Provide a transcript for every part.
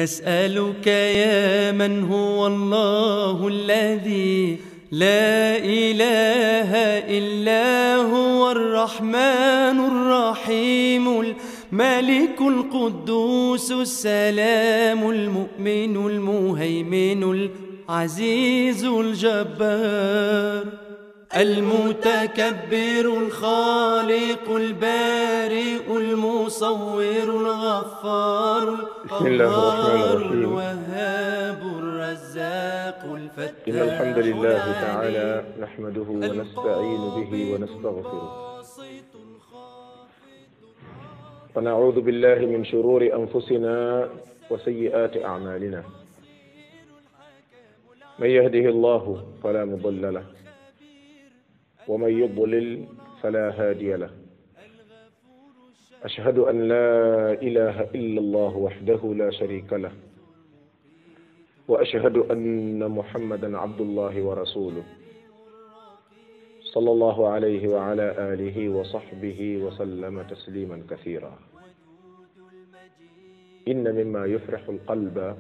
نسألك يا من هو الله الذي لا إله إلا هو الرحمن الرحيم الملك القدوس السلام المؤمن المهيمن العزيز الجبار المتكبر الخالق البارئ المصور الغفار بسم الله الرحمن الرحيم. الوهاب الرزاق الفتاح إن الحمد لله تعالى نحمده ونستعين به ونستغفره ونعوذ بالله من شرور أنفسنا وسيئات أعمالنا من يهده الله فلا مضل له ومن يضلل فلا هادي له أشهد أن لا إله إلا الله وحده لا شريك له واشهد ان محمدا عبد الله ورسوله صلى الله عليه وعلى اله وصحبه وسلم تسليما كثيرا ان مما يفرح القلب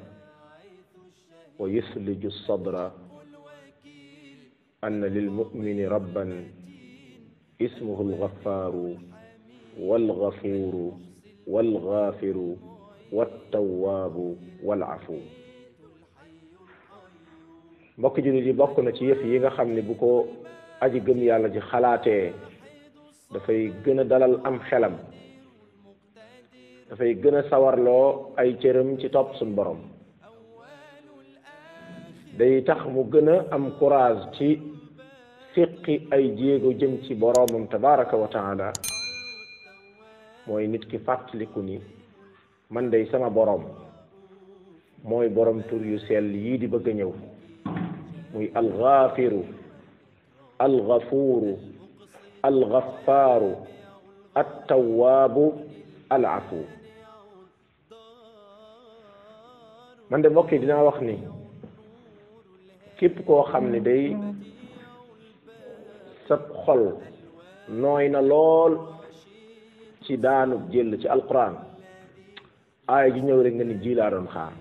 ويثلج الصدر ان للمؤمن ربا اسمه الغفار والغفور والغافر والتواب والعفو mbokk jullit yi bokk na ci yëf yi nga xam ne bu ko aji gëm yàlla ji xalaatee dafay gën a dalal am xelam dafay gën a sawarloo ay cëram ci topp suñ borom day tax mu gën a am courage ci fiqi ay jéego jëm ci boroomam tabaraka wa taala mooy nit ki fàttaliku ni man day sama boroom mooy boroom tur yu sell yii di bëgg a ñëw muy alxaafiru alxafuuru alxafaaru attawaabu alafu man de mbokk yi dinaa wax ni képp koo xam ne day sab xol nooy na lool ci daanub jël ci alquran aaya ji ñëw rek nga ni ji laa doon xaar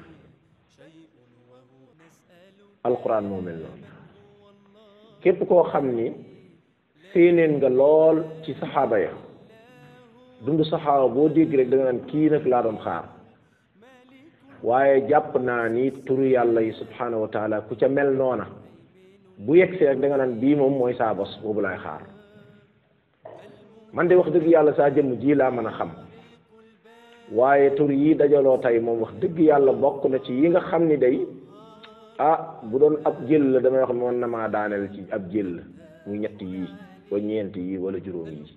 alquran moo mel noonu képp koo xam ni séeneen nga lool ci saxaaba ya dund saxaaba boo dégg rek da nga naan kii nag laa doon xaar waaye jàpp naa ni turu yàlla yi subhanahu wa taala ku ca mel noona bu yegsee rek da nga naan bii moom mooy saa bos boobu laay xaar man de wax dëgg yàlla saa jëmm ji laa mën a xam waaye tur yi dajaloo tey moom wax dëgg yàlla bokk na ci yi nga xam ni day ah bu doon ab jël la damay wax mën na maa daaneel ci ab jël muy ñett yii wala ñeent yii wala juróom yii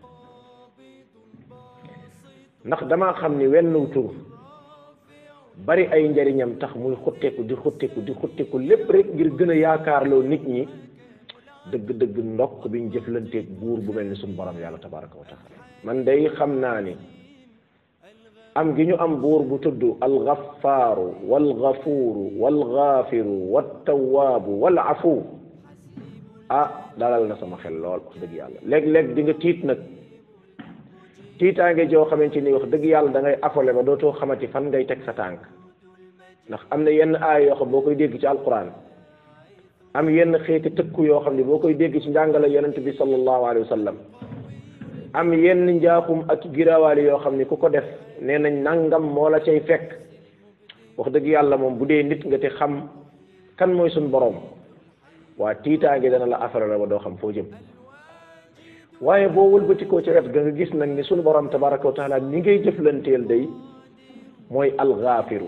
ndax damaa xam ni wenn tur bari ay njariñam tax muy xutteeku di xutteeku di xutteeku lépp rek ngir gën a yaakaarloo nit ñi dëgg-dëgg ndokk biñ jëflanteeg buur bu mel ni suñu borom yàlla tabaraka wa taala man day xam naa ni am gi ñu am buur bu tudd alxafaaru walxafuuru walxaafiru wattawaabu walafu ah dalal na sama xel lool wax dëgg yàlla léeg-léeg di nga tiit nag tiitaange joo xamante ni wax dëgg yàlla da ngay afole ba dootoo xamati fan ngay teg sa tànk ndax am na yenn aay yoo xam boo koy dégg ci alquran am yenn xeeti tëkku yoo xam ne boo koy dégg ci njàngale yonent bi sallallahu alayhi wa sallam am yenn njaaxum ak girawaali yoo xam ne ku ko def nee nañ nangam moo la cay fekk wax dëgg yàlla moom bu dee nit nga te xam kan mooy suñ boroom waa tiitaange dana la affaire la ba doo xam foo jëm waaye boo wëlbatikoo ci wet ga nga gis nag ni suñu borom tabaraka wa taala ni ngay jëflanteel day mooy alxaafiru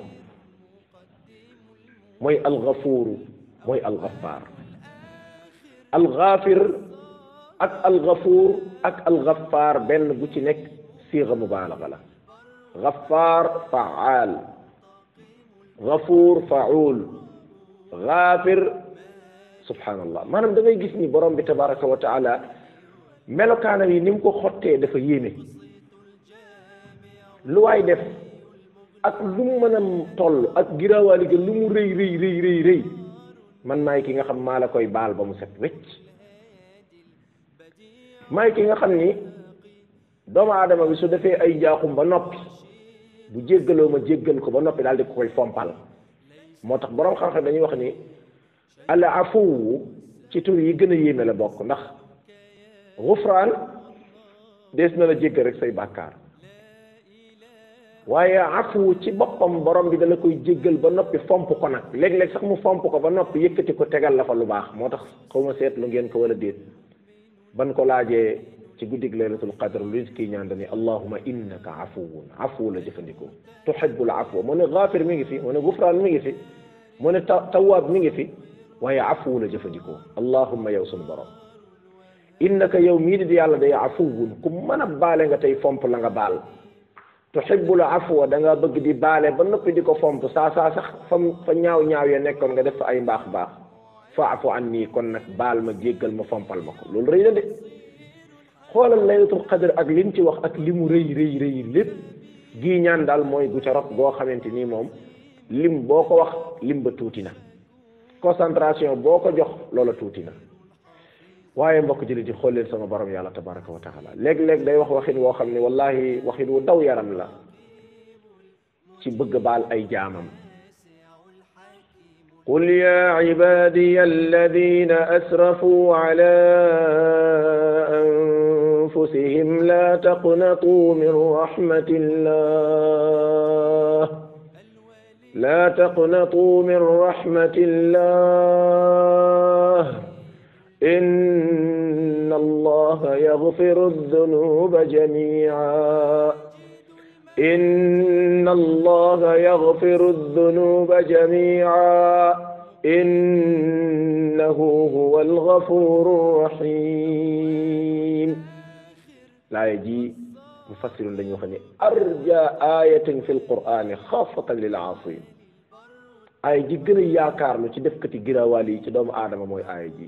mooy alxafuuru mooy alxafaar alxaafir ak alxafuur ak alxafaar benn bu ci nekk siixa mubaalaga la xafaar faal xafuur faul xaafir subhanallah maanaam da ngay gis ni borom bi tabaraka wa taala melokaanam yi ni mu ko xottee dafa yéeme lu waay def ak lu mu mën a toll ak giraawaali ga lu mu rëy rëy rëy rëy rëy man maay ki nga xam maa la koy baal ba mu set wecc maay ki nga xam ni doomu aadama bi su defee ay njaaxum ba noppi bu jéggaloo ma jéggal ko ba noppi daal di ko koy fompal moo tax boroom xam-xam dañuy wax ni al afuwu ci tur yi gën a yéeme la bokk ndax gufraan dees na la jéggal rek say bàkkaar waaye afu ci boppam borom bi dala koy jéggal ba noppi fomp ko nag léeg-léeg sax mu fomp ko ba noppi yëkkati ko tegal la fa lu baax moo tax xaw ma seetlu ngeen ko wala déet ban ko laajee ci guddig laylatul qadr lu kii ñaan dani allahuma innaka afuwun afu la jëfandikoo tuhibbul afwa mu ne gaafir mi ngi fi mu ne gufraan mi ngi fi mu ne ta tawaab mi ngi fi waaye afu la jëfandikoo allahuma yow sunu borom innaka yow mii di yàlla day afuwun ku mën a baale nga tey fomp la nga baal tuhibbul afwa da nga bëgg di baale ba noppi di ko fomp saa saa sax fa fa ñaaw ñaaw ya nekkoon nga def fa ay mbaax mbaax faafu an nii kon nag baal ma jéggal ma fompal ma ko loolu rëy na de xoolal laylatul qadr ak lim ci wax ak li mu rëy rëy rëy lépp gii ñaan daal mooy gu ca rot goo xamante nii moom lim boo ko wax lim ba tuuti na concentration boo ko jox loola tuuti na waaye mbokk jëli di xool leen sama borom yàlla tabaraka wa taala léeg-léeg day wax waxin woo xam ne wallahi waxin wu daw yaram la ci bëgg baal ay jaamam قل يا عبادي الذين أسرفوا على أنفسهم لا تقنطوا من رحمة الله لا تقنطوا من رحمة الله إن الله يغفر الذنوب جميعا إن الله يغفر الذنوب جميعا إنه هو الغفور الرحيم لا يجي مفسر لن يخني أرجى آية في القرآن خاصة للعاصين آية جي gën a yaakaar lu ci defkati girawaal yi ci doomu aadama mooy aaya ji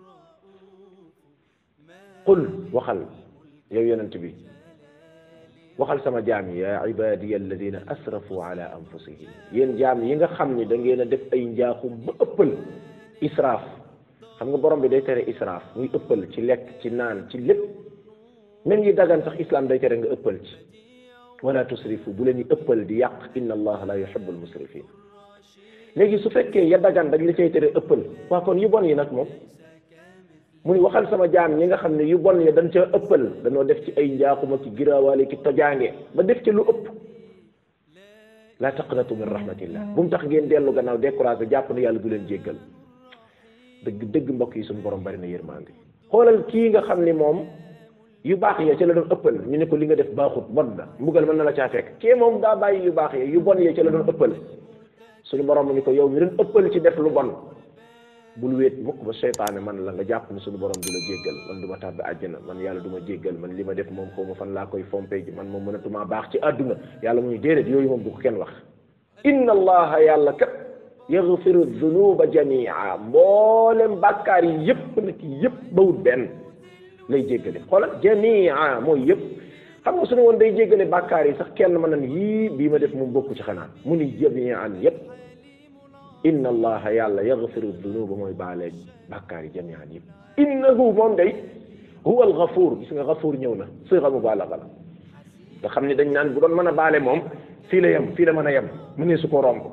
qul waxal yow yonent bi waxal sama jaam yi yaa ibadiya alladina asrafu ala anfusihim yéen jaam yi nga xam ni da ngeen a def ay njaaxum ba ëppal israaf xam nga borom bi day tere israaf muy ëppal ci lekk ci naan ci lépp même yi dagan sax islam day tere nga ëppal ci wala tusrifu bu leen yi ëppal di yàq inna allah la yuhibbu almusrifin léegi su fekkee ya dagan dañ la cay tere ëppal waa kon yu bon yi nag moom muy waxal sama jaam ñi nga xam ne yu bon ya dañ ca ëppal dañoo def ci ay njaaxuma ci giraawaale ki tojaange ba def ci lu ëpp la taqnatu min rahmatillah bu mu tax ngeen dellu gannaaw découragé jàpp ne yàlla du leen jéggal dëgg dëgg mbokk yi suñu borom bari na yërmande xoolal kii nga xam ni moom yu baax ya ca la doon ëppal ñu ne ko li nga def baaxut bon na mbugal mën na la caa fekk kii moom daa bàyyi yu baax ya yu bon ya ca la doon ëppal suñu borom ni ko yow mi doon ëppal ci def lu bon bul wéet mukk ba seytaane man la nga jàpp ni suñu borom du la jéggal man du ma tàbbi àjjana man yàlla du ma jéggal man li ma def moom xaw ma fan laa koy fompe ji man moom mënatuma baax ci àdduna yàlla mu ñu déedéet yooyu moom du ko kenn wax inna allaha yàlla kat yaghfiru dunuba jamia mboolem bàkkaar yi yëpp nag yëpp bawut benn lay jéggale xoolal jamia mooy yëpp xam nga suñu woon day jéggale bàkkaar yi sax kenn mën nan yii bii ma def moom bokku ci xanaa mu ni jamian yëpp inna allaha yàlla yaghfiru dunuba mooy baale bàkkaar yi jamian yëpp innahu moom day huwa alghafuur gis nga ghafuur ñëw na siga mubaalaga la nga xam ni dañ naan bu doon mën a baale moom fii la yem fii la mën a yem mu ne su ko romb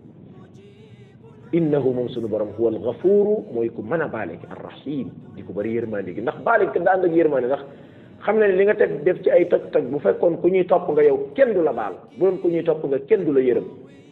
innahu moom suñu borom huwa alghafuuru mooy ku mën a baale gi arrahim di ko bëri yërmande gi ndax baale gi daan ak yërmande ndax xam na ne li nga teg def ci ay toj toj bu fekkoon ku ñuy topp nga yow kenn du la baal bu doon ku ñuy topp nga kenn du la yërëm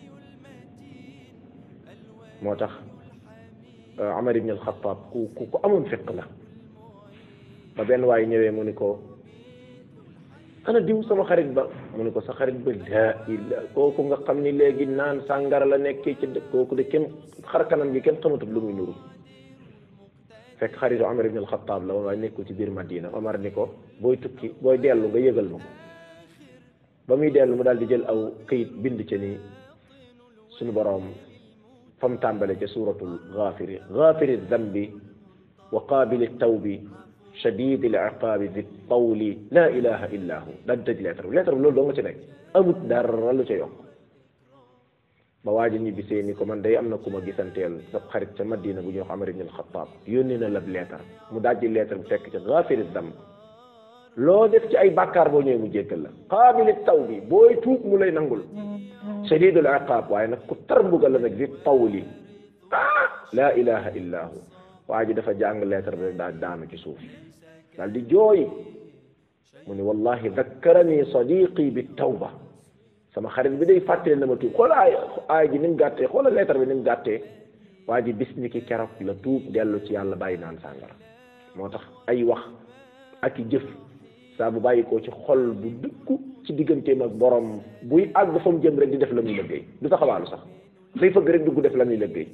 moo tax Amar ibn al-Khattab ku ku ku amoon fiq la ba benn waay ñëwee mu ni ko ana diw sama xarit ba mu ni ko sa xarit ba laa illa kooku nga xam ni léegi naan sàngara la nekkee ci dëkk kooku de kenn xar kanam gi kenn xamatut lu muy nuru fekk xaritu Amar ibn al-Khattab la waaye nekkul ci biir Madina Omar ni ko booy tukki booy dellu nga yëgal ma ko ba muy dellu mu daal di jël aw këyit bind ca ni suñu boroom fa mu tàmbale ca suuratul gaafiri gaafiri dambi wa qaabili tawbi shadidi l iqaabi di tawli la ilaha illa hu daal di tëj lettre bi lettre bi loolu doo nga ci nekk amut dara lu ca yokk ba waaji ñibbi see ni ko man day am na ku ma gisanteel sa xarit ca Madina bu ñuy wax Amar ibn al-Khattab yónni na la lettre mu dajji lettre bi fekk ca gaafiri damb loo def ci ay bàkkaar boo ñëwee mu jéggal la qaabili taw bi booy tuub mu lay nangul shadidul iqaab waaye nag ku tar mbugal la nag di tawli ah laa ilaha illa hu waa ji dafa jàng lettre bi rek daal daanu ci suuf daal di jooy mu ni wallahi dakkarani sadiqi bi tawba sama xarit bi day fàttali na ma tuub xoola ay aay ji ni mu gàttee xoola lettre bi ni mu gàttee waa ji bis ni ki keroog la tuub dellu ci yàlla bàyyi naan sàngara moo tax ay wax ak i jëf saa bu bàyyi ko ci xol bu dëkku ci digganteem ak borom buy àgg fa mu jëm rek di def la muy liggéey du taxawaalu sax day fëgg rek dugg def la muy liggéey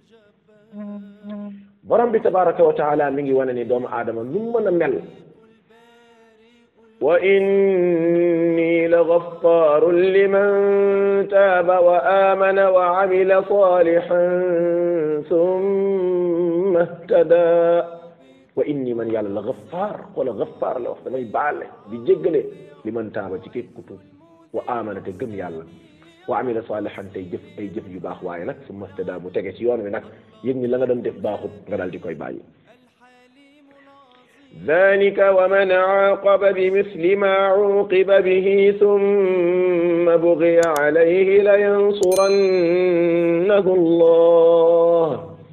borom bi tabaraka wa taala mi ngi wane ni doomu aadama nu mu mën a mel wa inni la gaffaarun liman taaba wa amana wa amila salihan summa ihtada wa inni man yàlla la gaffaar wala gaffaar la wax damay baale di jéggale liman taaba ci képp ku tuub wa amana te gëm yàlla wa amila salihan tey jëf ay jëf yu baax waaye nag summa ihtada mu tege ci yoon wi nag yëg ni la nga doon def baaxut nga daal di koy bàyyi ذلك ومن عاقب بمثل ما عوقب به ثم بغي عليه لينصرنه الله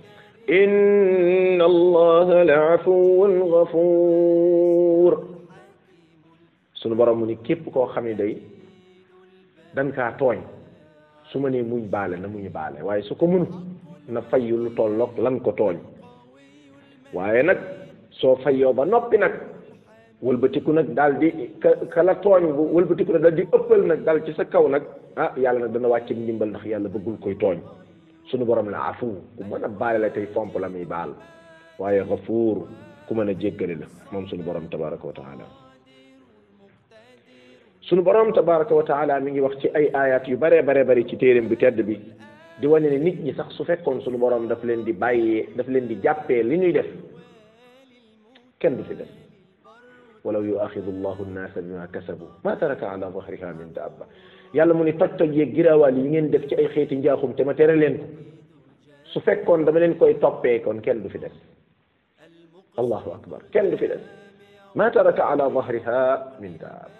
إن الله لعفو غفور sunu borom mu ni képp koo xam ne day dan kaa tooñ su ma nee muñ baale na muñ baale waaye su ko mënu na fayyu lu tolloog lan ko tooñ waaye nag soo fayoo ba noppi nag wëlbatiku nag daal di ka ka la tooñ bu wëlbatiku nag daal di ëppal nag daal ci sa kaw nag ah yàlla nag dana wàcce ndimbal ndax yàlla bëggul koy tooñ sunu borom la afu ku mën a baale la tey fomp la muy baal waaye gafuur ku mën a jéggale la moom sunu borom tabaraka wa taala sunu borom tabaraka wa taala mi ngi wax ci ay ayat yu bare bare bari ci téeréem bi tedd bi di wane ne nit ñi sax su fekkoon sunu borom daf leen di bàyyee daf leen di jàppee li ñuy def kenn du fi def walaw yuaxidu llahu nnaasa bima kasabu ma taraka ala dahriha min dabba yàlla mu ni toj toj yeeg giraawaal yi ngeen def ci ay xeeti njaaxum te ma tere leen ko su fekkoon dama leen koy toppee kon kenn du fi des allahu akbar kenn du fi des ma taraka ala dahriha min dabba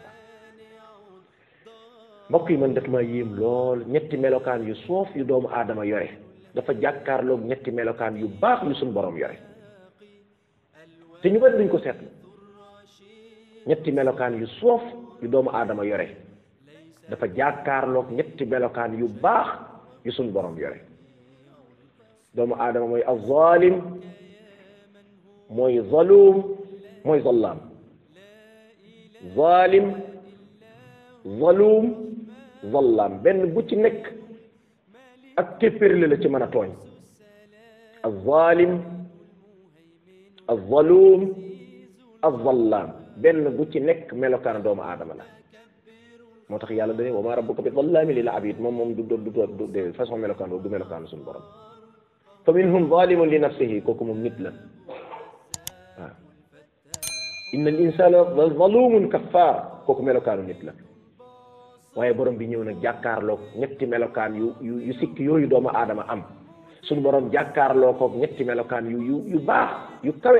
mbokk yi man daf maa yéem lool ñetti melokaan yu soof yu doomu aadama yore dafa jàkkaarloog ñetti melokaan yu baax yu suñu borom yore te ñu bari duñ ko seetlu ñetti melokaan yu soof yu doomu aadama yore dafa jàkkaarloog ñetti melokaan yu baax yu suñu borom yore doomu aadama mooy azzalim mooy zalum mooy zallaam zalim zalum zallaam benn bu ci nekk ak téppérle la ci mën a tooñ azzalim azzalum azzallaam benn bu ci nekk melokaan doomu aadama la moo tax yàlla dane wa ma rabbuka bi zallaami lil abid moom moom du du du de façon melokaan boobu du melokaan suñu borom fa minhum zalimun li nafsihi kooku moom nit la waaw inna al insana la zalumun kaffar kooku melokaanu nit la waaye borom bi ñëw nag jàkkaarloog ñetti melokaan yu yu yu sikk yooyu doomu aadama am suñu borom jàkkaarloo koog ñetti melokaan yu yu yu baax yu kawe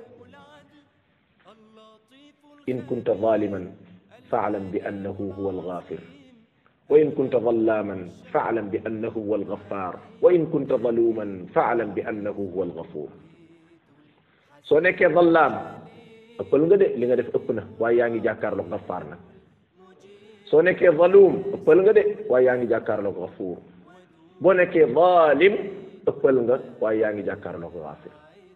in kunta zaliman faalam bi annahu huwa alghafir wa in kunta zallaman faalam bi annahu huwa alghaffar wa in kunta zaluman faalam bi annahu huwa alghafur soo nekkee zallaam ëppal nga de li nga def ëpp na waaye yaa ngi jàkkaarloog ghaffar nag soo nekkee zalum ëppal nga de waaye yaa ngi jàkkaarloog ghafuur boo nekkee zalim ëppal nga waaye yaa ngi jàkkaarloog gaafir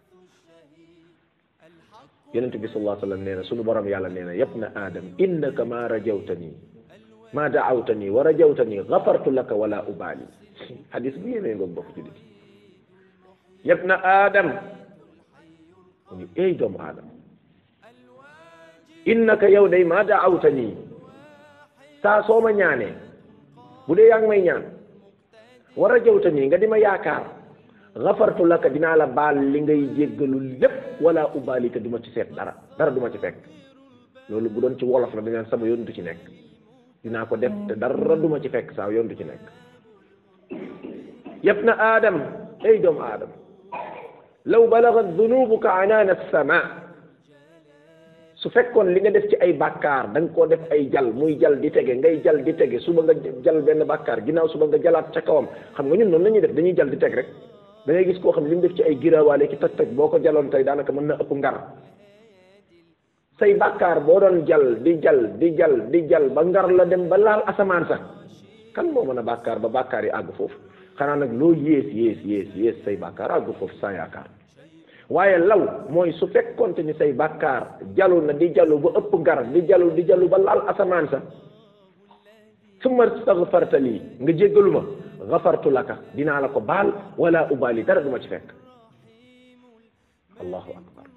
yonent bi sallallahu alayhi wa sallam nee na sunu borom yàlla nee na yabna adam innaka ma rajawtani ma daawtani wa rajawtani gafartu laka wala ubali hadis bu yéemee nga bokk julit yabna adam mu ni ey doomu adam innaka yow day ma daawtani saa soo ma ñaanee bu dee yaa ngi may ñaan war a jawta nii nga di ma yaakaar xafartu laka dinaa la baal li ngay jéggalu lépp wala ubaali te du ma ci seet dara dara du ma ci fekk loolu bu doon ci wolof la dañaan sama yoon du ci nekk dinaa ko def te dara du ma ci fekk saa yoon du ci nekk yëpp na aadam ay doomu aadam law balagat dunubuka anaana sama su fekkoon li nga def ci ay bàkkaar da nga koo def ay jal muy jal di tege ngay jal di tege suba nga jal benn bàkkaar ginnaaw suba nga jalaat ca kawam xam nga ñun noonu la ñuy def dañuy jal di teg rek da ngay gis koo xam ne li mu def ci ay giraawaale ki toj toj boo ko jaloon tey daanaka mën na ëpp ngar say bàkkaar boo doon jal di jal di jal di jal ba ngar la dem ba laal asamaan sax kan moo mën a bàkkaar ba bàkkaar yi àgg foofu xanaa nag loo yées yées yées yées say bàkkaar àgg foofu sans yaakaar waaye law mooy su fekkonte ni say bàkkaar jalu na di jalu ba ëpp ngar di jalu di jalu ba laal asamaan sa summa staghfarta lii nga jéggalu ma gafartu laka dinaa la ko baal wala ubali dara du ma ci fekk allahu akbar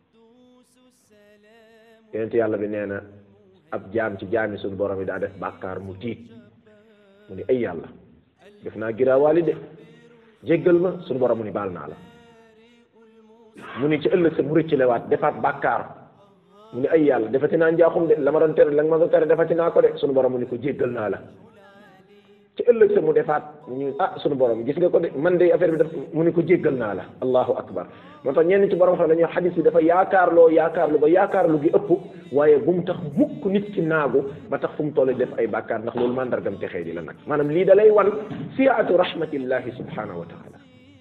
yonent yàlla bi nee na ab jaam ci jaami suñu borom yi daa def bàkkaar mu tiit mu ni ay yàlla def naa giraawaali de jéggal ma suñu borom mu ni baal naa la mu ni ci ëllëg sa mu rëccalewaat defaat bàkkaar mu ni ay yàlla defati naa njaaxum de la ma doon tere la ma doon tere defati naa ko de suñu borom mu ni ko jéggal naa la ci ëllëg sa mu defaat ñu ah suñu borom gis nga ko de man de affaire bi def mu ni ko jéggal naa la allahu akbar moo tax ñenn ci borom xam dañuy xadis bi dafa yaakaarloo yaakaarlu ba yaakaarlu gi ëpp waaye bu mu tax mukk nit ci naagu ba tax fu mu toll def ay bàkkaar ndax loolu mandargam te xëy di la nag maanaam lii da lay wan siatu rahmatillahi subhanahu wa taala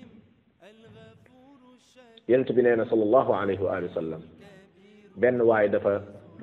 yonent bi nee na sallallahu alayhi wa alihi wa sallam benn waaye dafa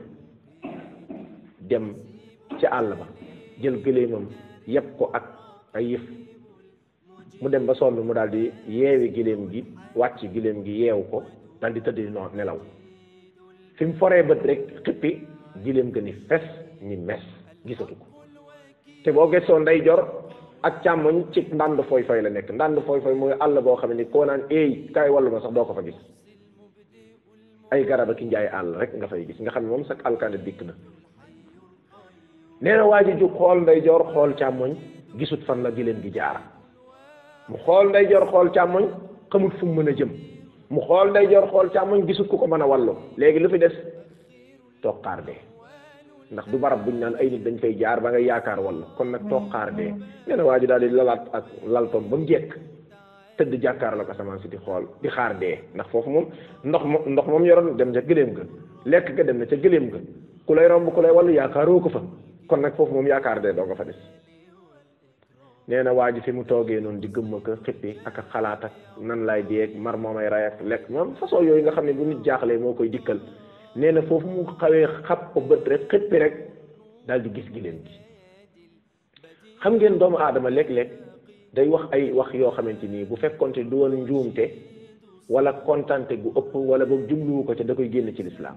dem ci àll ba jël gëléemam yépp ko ak ay yëf mu dem ba sonn mu daal di yeewi giléem gi wàcc giléem gi yeew ko daal di tëdd noo nelaw fi mu foree bët rek xippi giléem ga ni fes ni mes gisatu ko te boo gëstoo ndey jor ak càmmoñ ci ndànd fooy fooy la nekk ndànd fooy fooy mooy àll boo xam ne koo naan eey kaay wàllu ma sax doo ko fa gis ay garab ak njaay àll rek nga fay gis nga xam ne moom sax alkande dikk na nee na waa ji jug xool ndey jor xool càmmoñ gisut fan la giléem gi jaar mu xool ndey jor xool càmmoñ xamut fu mu mën a jëm mu xool ndey jor xool càmmoñ gisut ku ko mën a wàllu léegi lu fi des toog xaar dee ndax du barab buñ naan ay nit dañ fay jaar ba nga yaakaar walla kon nag toog xaar dee nee na waa ji daal di lalaat ak laltoom ba mu jekk tëdd jàkkaar la ko asamaan si di xool di xaar dee ndax foofu moom ndox mo ndox moom yoroon dem ca gëléem ga lekk ga dem na ca gëléem ga ku lay romb ku lay wàllu yaakaaroo ko fa kon nag foofu moom yaakaar dee doo nga fa des nee na waa ji fi mu toogee noonu di gëmma ko xippi ak a xalaat ak nan laay deeg mar moo may ray ak lekk moom façon yooyu nga xam ne bu nit jaaxlee moo koy dikkal nee na foofu mu xawee xap ko bët rek xippi rek daal di gis giléem gi xam ngeen doomu aadama léeg-léeg day wax ay wax yoo xamante nii bu fekkonte du woon njuumte wala kontante gu ëpp wala boog jubluwu ko ca da koy génn ci lislaam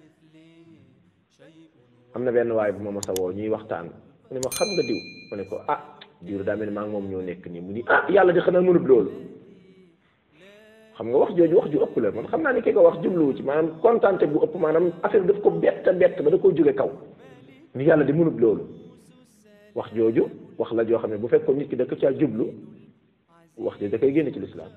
am na benn waay bu ma mos a woo ñuy waxtaan mu ne ma xam nga diw mu ne ko ah diw daa mel ni maa ngi moom ñoo nekk nii mu ni ah yàlla di xanaa mënut loolu xam nga wax jooju wax ju ëpp la man xam naa ni ki ko wax jubluwu ci maanaam kontante bu ëpp maanaam affaire daf ko bett bett ba da koo jóge kaw ni yàlla di mënut loolu wax jooju wax la joo xam ne bu fekkoon nit ki da ko caa jublu wax ji da koy génne ci lislaam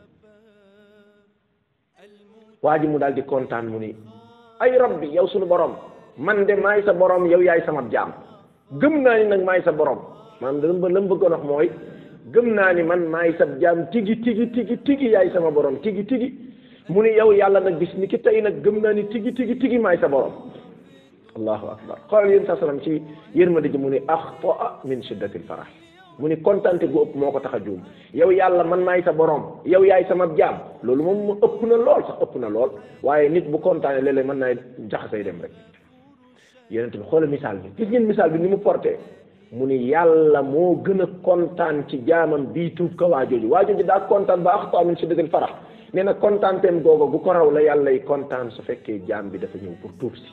waa ji mu daal di kontaan mu ni ay rabbi yow sunu borom man de maay sa borom yow yaay sama jaam gëm naa ni nag maay sa borom maanaam dama la mu bëggoon wax mooy gëm naa ni man maay sa jaam tigi tigi tigi tigi yaay sama borom tigi tigi mu ni yow yàlla nag bis ni ki tey nag gëm naa ni tigi tigi tigi maay sa borom allahu akbar xoolal yéen sa salaam ci yërmande ji mu ni axtaa min shiddati lfarah mu ni kontante gu ëpp moo ko tax a juum yow yàlla man maay sa borom yow yaay sama jaam loolu moom mu ëpp na lool sax ëpp na lool waaye nit bu kontaane léeg-léeg mën naa jaxasay dem rek yonent bi xoolal misaal bi gis ngeen misaal bi ni mu porté mu ni yàlla moo gën a kontaan ci jaamam bii tuub ka waa jooju waa jooju daa kontaan ba axtaa min shiddatil farah nee na kontaanteem googu bu ko raw la yàlla yi kontaan su fekkee jaam bi dafa ñëw pour tuub si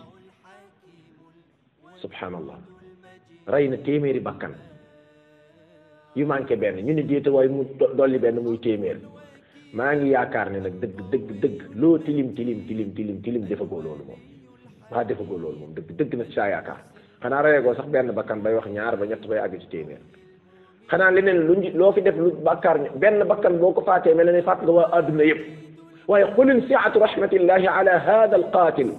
subhanallah rey na téeméeri bakkan yu manqué benn ñu ni déeta waaye mu dolli benn muy téeméer maa ngi yaakaar ne nag dëgg dëgg dëgg loo tilim tilim tilim tilim tilim defagoo loolu moom waa defagoo loolu moom dëgg dëgg na saa yaakaar xanaa reyegoo sax benn bakkan bay wax ñaar ba ñett bay àgg ci téeméer xanaa leneen lu loo fi def lu bàkkaar benn bakkan boo ko faatee mel ne faat nga waa adduna yëpp waaye xulin siatu rahmatillahi ala hada al qatil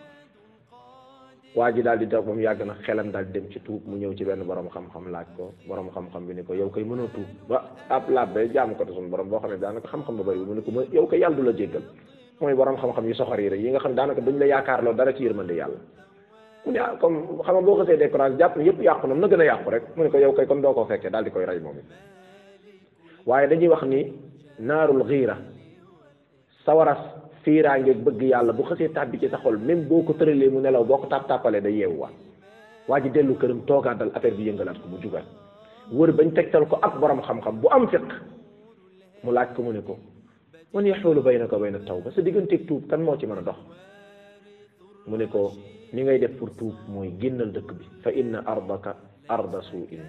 waa ji daal di toog moom yàgg na xelam daal di dem ci tuub mu ñëw ci benn borom xam-xam laaj ko borom xam-xam bi ni ko yow koy mënoo tuub ba ab laab ba jaam ko te suñu borom boo xam ne daanaka xam-xam ba bëri mu ne ko yow koy yàlla du la jéggal mooy borom xam-xam yu soxor yi rek yi nga xam daanaka duñ la yaakaarloo dara ci yërmande yàlla mu ne ah comme xam nga boo xasee découragé jàpp ne yëpp yàqu na na gën a yàqu rek mu ne ko yow kay kon doo ko fekkee daal di koy rey moom it waaye dañuy wax ni naarul xiira sawaras fiiraange bëgg yàlla bu xasee tàbbi ci sa xol même boo ko tëralee mu nelaw boo ko tàpp tàppalee day yeewuwaat waa ji dellu këram toogaat dal affaire bi yëngalaat ko mu jugaat wër bañ tegtal ko ak borom xam-xam bu am fiq mu laaj ko mu ne ko man yaxulu baynaka wa bayna tawba sa digganteeg tuub kan moo ci mën a dox mu ne ko ni ngay def pour tuub mooy génnal dëkk bi fa inna ardaka arda suu'in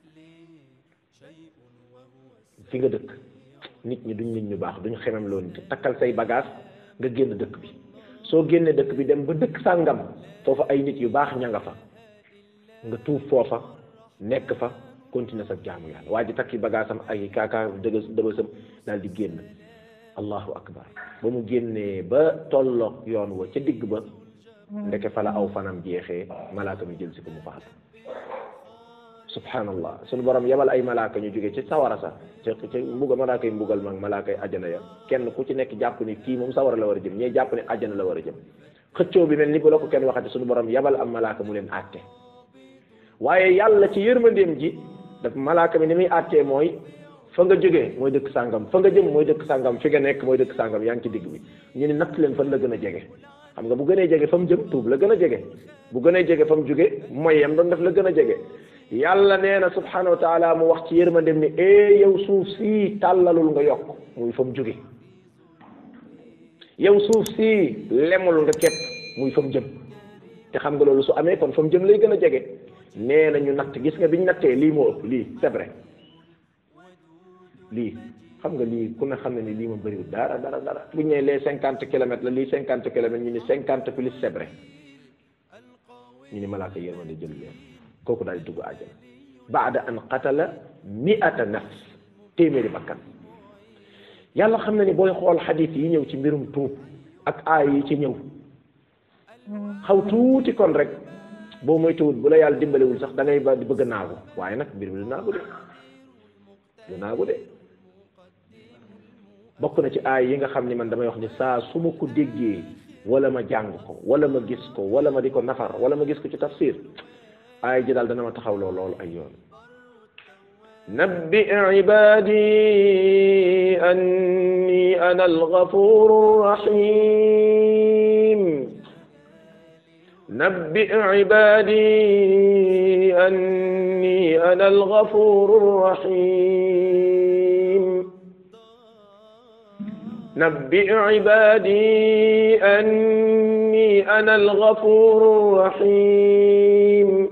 fi nga dëkk nit ñi duñ nit ñu baax duñ xemem loo nit takkal say bagage nga génn dëkk bi soo génnee dëkk bi dem ba dëkk sàngam foofa ay nit yu baax ña nga fa nga tuub foofa nekk fa continuer sa jaamu yàlla waa ji takki bagaasam ay kaakaa dëgës dëbësam daal di génn allahu akbar ba mu génnee ba tolloog yoon wa ca digg ba ndeke fa la aw fanam jeexee malaaka mi jël si ko mu faatu subhanallah sunu borom yebal ay malaaka ñu jóge ci sawara sa ca ca mbugal malaaka yi mbugal mag malaaka yi ajjana ya kenn ku ci nekk jàpp ni kii moom sawara la war a jëm ñee jàpp ni ajjana la war a jëm xëccoo bi mel ni bu la ko kenn waxati sunu borom yebal am malaaka mu leen àtte waaye yàlla ci yërmandeem ji daf malaaka mi ni muy àttee mooy fa nga jógee mooy dëkk sàngam fa nga jëm mooy dëkk sàngam fi nga nekk mooy dëkk sàngam yaa ngi ci digg bi ñu ni natt leen fan la gën a jege xam nga bu gënee jege fa mu jëm tuub la gën a jege bu gënee jege fa mu jóge mooy yam doon def la gën a jege yàlla nee na subhanahu wa taala mu wax ci yërmandem ni ee yow suuf si tàllalul nga yokk muy fa mu jóge yow suuf si lemul nga képp muy fa mu jëm te xam nga loolu su amee kon fa mu jëm lay gën a jege nee na ñu natt gis nga biñ nattee lii moo ëpp lii c'est vrai lii xam nga lii ku ne xam ne ni lii ma bëriwul dara dara dara bu ñu nee les cinquante kilomètres la lii cinquante kilomètres ñu ni cinquante plus c'est vrai ñu ni malaaka yërmande jël leen kooku daal di dugg àjjana baada an qatala mi'ata nafs téeméeri bakkan yàlla xam na ni booy xool xadiis yi ñëw ci mbirum tuub ak aay yi ci ñëw xaw tuuti kon rek boo moytuwul bu la yàlla dimbalewul sax da ngay ba di bëgg a naagu waaye nag mbir mi du naagu de du naagu de bokk na ci aay yi nga xam ni man damay wax ni saa su ma ko déggee wala ma jàng ko wala ma gis ko wala ma di ko nafar wala ma gis ko ci tafsir aay ji daal dana ma taxawloo loolu ay yoon نبئ عبادي أني أنا الغفور الرحيم نبئ عبادي أني أنا الغفور الرحيم نبئ عبادي أني أنا الغفور الرحيم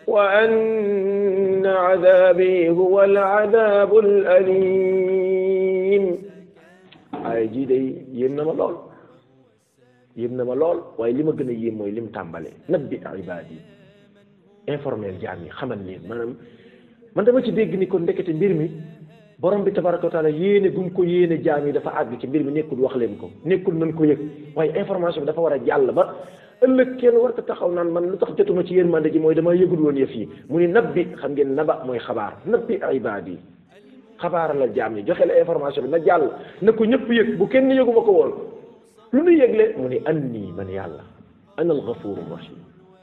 وأن عذابي هو العذاب الأليم ay jii day yéem na ma lool yéem na ma lool waaye li ma gën a yéem mooy lim tàmbalee nabbi ibaad yi informel jaam yi xamal leen maanaam man dama ci dégg ni kon ndekete mbir mi borom bi tabaraka wa taala yéene gum ko yéene jaam yi dafa àgg ci mbir mi nekkul wax leen ko nekkul nañ ko yëg waaye information bi dafa war a jàll ba ëllëg kenn war ko taxaw naan man lu tax jotuma ci yërmande ji mooy dama yëgul woon yëf yi mu ni nabbi xam ngeen naba mooy xabaar nabbi ibaad yi xabaara la jaam yi joxe la information bi na jàll na ko ñëpp yëg bu kenn yëguma ko woon lu nu yëgle mu ni anni man yàlla ana al ghafuru rahim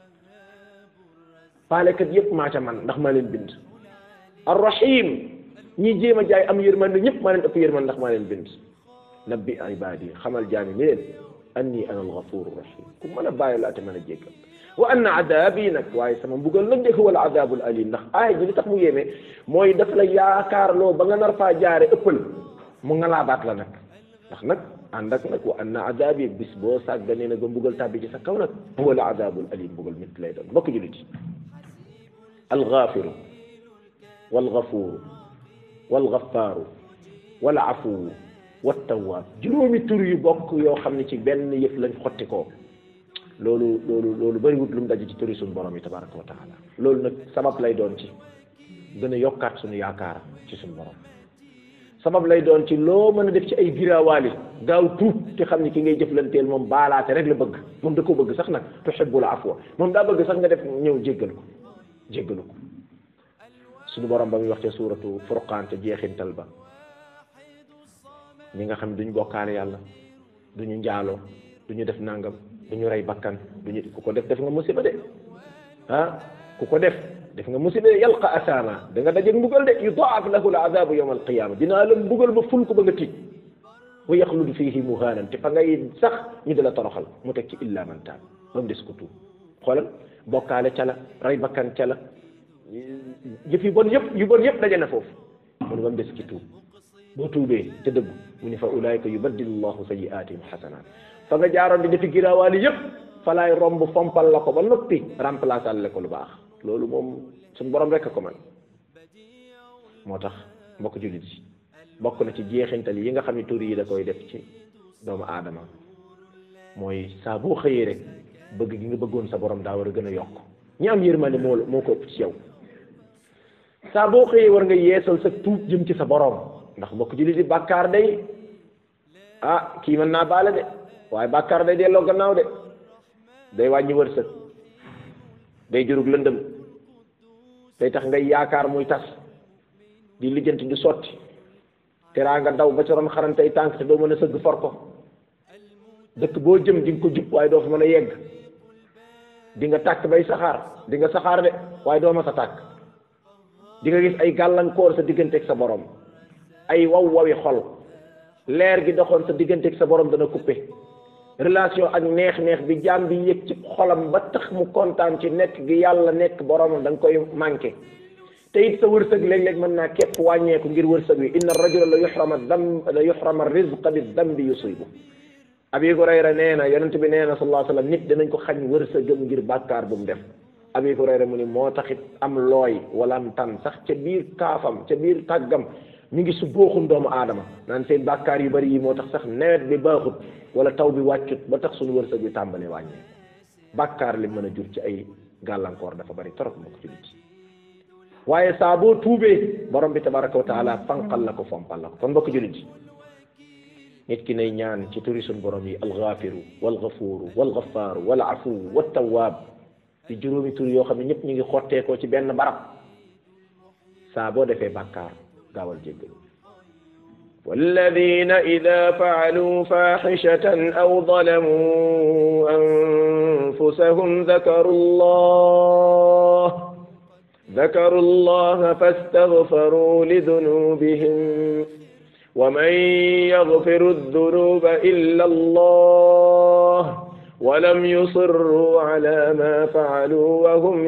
faalekat yëpp maa ca man ndax maa leen bind ar rahim ñi jéem a jaay am yërmande ñëpp maa leen ëpp yërmande ndax maa leen bind nabbi ibaadi xamal jaam yi ni leen anni ana al ghafuru rahim ku mën a bàyyi la te mën a jéggal wa anna adabi nag waaye sama mbugal nag de huwa al adabul alim ndax aaya ji li tax mu yéeme mooy daf la yaakaarloo ba nga nar faa jaare ëppal mu ngalaabaat la nag ndax nag ànd ak nag wa anna adabi bis boo sàgganee nag ba mbugal tàbbi ci sa kaw nag huwa al adabul alim mbugal mit lay doon mbokk jullit yi al ghafiru wal ghafuru wal ghafaru wal afuwu wat tawwaab juróomi tur yu bokk yoo xam ne ci benn yëf lañ xotti ko loolu loolu loolu bëriwut lu mu daje ci turi suñu borom yi tabaraka wa taala loolu nag sabab lay doon ci gën a yokkaat suñu yaakaar ci suñu borom sabab lay doon ci loo mën a def ci ay giraawaali gaaw tuub te xam ni ki ngay jëflanteel moom baalaate rek la bëgg moom da ko bëgg sax nag tuhibbul afwa moom daa bëgg sax nga def ñëw jéggal ko jéggalu ko suñu borom ba muy wax ca suuratu furqaan te jeexintal ba ñi nga xam ne duñ bokkaale yàlla du ñu njaaloo du ñu def nangam du ñu rey bakkan du ñu ku ko def def nga musiba de ah ku ko def def nga musiba de yalqa asama da nga dajeeg mbugal de yudaaf lahu al azabu yawma al qiyama dinaa la mbugal ba ful ko ba nga tiit wa yaxludu fihi muhaanan te fa ngay sax ñu di la toroxal mu teg ci illa man taab ba mu des ko tuub xoolal bokkaale ca la rey bakkan ca la yëf yu bon yëpp yu bon yëpp daje na foofu mu ne ba mu des ci tuub boo tuubee te dëggu mu ne fa ulaayka yubaddilu llahu sayiatihim xasanaat fa nga jaaroon di defi giraawaali yëpp fa laay romb fompal la ko ba noppi remplacer la ko lu baax loolu moom suñu borom rek a ko man moo tax mbokk jullit yi bokk na ci jeexintal yi nga xam ne tur yi da koy def ci doomu aadama mooy saa boo xëyee rek bëgg gi nga bëggoon sa borom daa war a gën a yokk ñi am yërmande moo moo ko ëpp ci yow saa boo xëyee war nga yeesal sa tuub jëm ci sa borom ndax mbokk jullit yi bàkkaar day ah kii mën naa baale de waaye bàkkaar day delloo gannaaw de day wàññi wërsëg day jurug lëndëm day tax ngay yaakaar muy tas di lijjanti du sotti teraa nga daw ba ca ron xarantey tànk te doo mën a sëgg for ko dëkk boo jëm di nga ko jub waaye doo fa mën a yegg di nga tàkk bay saxaar di nga saxaar de waaye doo ma sa tàkk di nga gis ay gàllankoor sa digganteeg sa borom ay waw wawi xol leer gi doxoon sa digganteeg sa borom dana coupé relation ak neex-neex bi jaam bi yëg ci xolam ba tax mu kontaan ci nekk gi yàlla nekk boromam da nga koy manqué te it sa wërsëg léeg-léeg mën naa képp wàññeeku ngir wërsëg wi inna rajula la yuxrama dam la yuxrama rizqa bi dambi yusibu abi hurayra nee na yonent bi nee na sallallahu alayhi wa sallam nit dinañ ko xañ wërsëgam ngir bàkkaar bu mu def abi hurayra mu ni moo taxit am looy wala am tan sax ca biir kaafam ca biir tàggam mi ngi su booxun doomu aadama naan seen bàkkaar yu bari yi moo tax sax nawet bi baaxut wala taw bi wàccut ba tax suñu wërsëg bi tàmbalee wàññee bàkkaar li mën a jur ci ay gàllankoor dafa bari torop mbokk ci nit waaye saa boo tuubee borom bi tabaraka wa taala fanqal la ko fompal la ko kon mbokk jullit yi nit ki nay ñaan ci turi suñ borom yi alxaafiru walxafuuru walxafaaru walafuwu wattawaab di juróomi tur yoo xam ne ñëpp ñu ngi xotteekoo ci benn barab saa boo defee bàkkaar gaawal jéggalu والذين إذا فعلوا فاحشة أو ظلموا أنفسهم ذكروا الله ذكروا الله فاستغفروا لذنوبهم ومن يغفر الذنوب إلا الله ولم يصروا على ما فعلوا وهم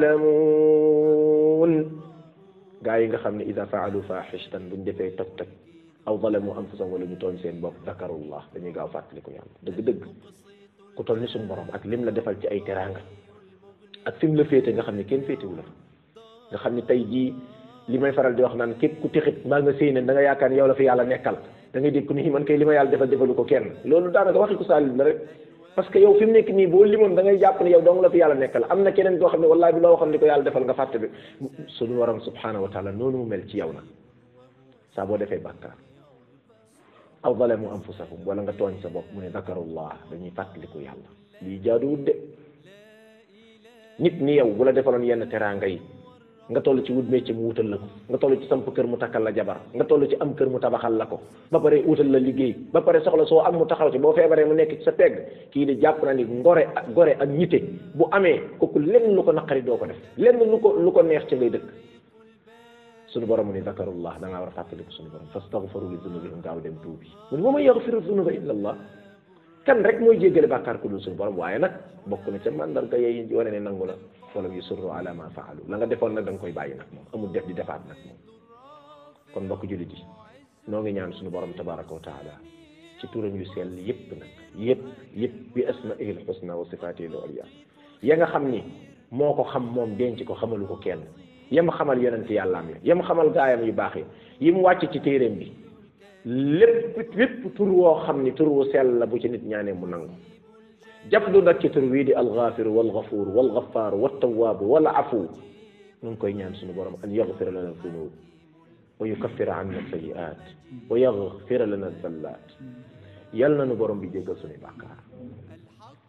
يعلمون gaa yi nga xam ne ida faalu faaxishatan buñ defee toj toj aw zalamu anfusahum wala ñu tooñ seen bopp dakarullah dañuy gaaw fàttaliku yàlla dëgg-dëgg ku toll ni suñ borom ak lim la defal ci ay teraanga ak fi mu la féete nga xam ne kenn féetewu la nga xam ne tey jii li may faral di wax naan képp ku tixit mbaa nga séy ne da nga yaakaar ne yow la fi yàlla nekkal da ngay dégg ni man kay li ma yàlla defal defalu ko kenn loolu daanaka waxi ko saalim la rek parce que yow fi mu nekk nii boo limoon da ngay jàpp ne yow dong la fi yàlla nekkal am na keneen koo xam ne wallahi bi loo waxoon li ko yàlla defal nga fàtte bi suñu waram subhanahu wa taala noonu mu mel ci yow nag saa boo defee bàkkaar aw zalamu anfusahum wala nga tooñ sa bopp mu ne zakarullah dañuy fàttaliku yàlla lii jaaduwut de nit ni yow bu la defaloon yenn teraanga yi nga toll ci wut métier mu wutal la ko nga toll ci samp kër mu takkal la jabar nga toll ci am kër mu tabaxal la ko ba pare wutal la liggéey ba pare soxla soo am mu taxaw ci boo feebaree mu nekk ci sa pegg kii di jàpp na ni ngore ak gore ak ñite bu amee kooku lenn lu ko naqari doo ko def lenn lu ko lu ko neex ci ngay dëkk suñu borom mu ni zakarullah da ngaa war a fàttaliku suñu borom fastaghfaru li dunubihim gaaw dem tuubi mu ni wa man yaghfiru dunuba illa allah kan rek mooy jéggale bàkkaar ku dul suñu borom waaye nag bokk na ca mandarga yey wane ne nangu la walam yusurru ala ma faalu la nga defoon nag da nga koy bàyyi nag moom amul def di defaat nag moom kon mbokk jullit yi noo ngi ñaan suñu borom tabaraka wa taala ci turam yu sell yépp nag yépp yépp bi asmaihi l husna wa sifatihi l ulya ya nga xam ni moo ko xam moom denc ko xamalu ko kenn yam xamal yonent yàllaam ya yam xamal gaayam yu baax yi yi mu wàcc ci téeréem bi lépp lépp tur woo xam ni tur wu sell la bu ci nit ñaanee mu nangu jablu nag ci tur wii di alxaafiru walxafuur walxafaaru waltawaabu wal afu nu ngi koy ñaan suñu borom an yaxfira lana dunub wa yukaffira anna sayiat wa yaxfira lana zallaat yal na nu borom bi jéggal suñu bàkkaar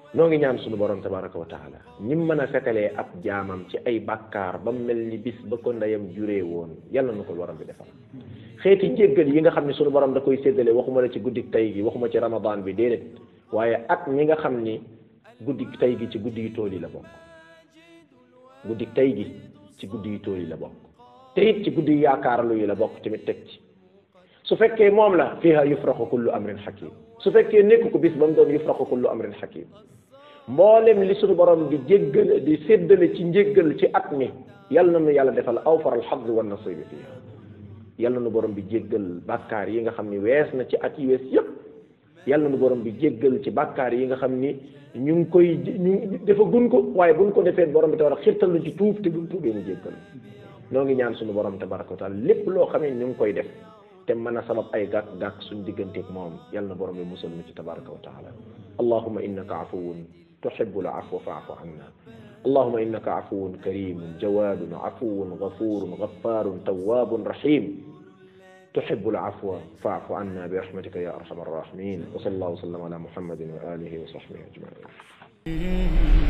noo ngi ñaan suñu borom tabaraka wa taala ñim mën a fetalee ab jaamam ci ay bàkkaar ba mel ni bis ba ko ndeyam juree woon yàlla na ko borom bi defal xeeti njéggal yi nga xam ne suñu borom da koy séddale waxuma la ci guddik tey gi waxuma ci ramadan bi déedéet waaye at ñi nga xam ni guddik tey gi ci guddi yu tool yi la bokk guddik tey gi ci guddi yu tool yi la bokk te it ci guddi yu yaakaarlu yi la bokk tamit teg ci su fekkee moom la fiha yufraxu kullu amrin hakim su fekkee nekk ko bis ba mu doon yufraxu kullu amrin hakim mboolem li suñu borom di jéggal di séddale ci njéggal ci at mi yal na nu yàlla defal awfar alxadri wa nasibi fiha yal na nu borom bi jéggal bàkkaar yi nga xam ni wees na ci at yi wees yépp yal na nu borom bi jéggal ci bàkkaar yi nga xam ni ñu ngi koy ñu dafa gun ko waaye buñ ko defee borom bi te war a xirtal lu ci tuub te buñ tuubee mu jéggal noo ngi ñaan suñu borom tabaraka wa taala lépp loo xam ne ñu ngi koy def te mën a sabab ay gàkk-gàkk suñ digganteeg moom yal na borom bi musal na ci tabaraka wa taala allahuma innaka afuwun tuhibu l afwa faafu anna allahuma innaka afuwun karimun jawadun afuwun gafurun gafarun tawabun rahim تحب العفو فاعف عنا برحمتك يا ارحم الراحمين وصلى الله وسلم على محمد واله وصحبه اجمعين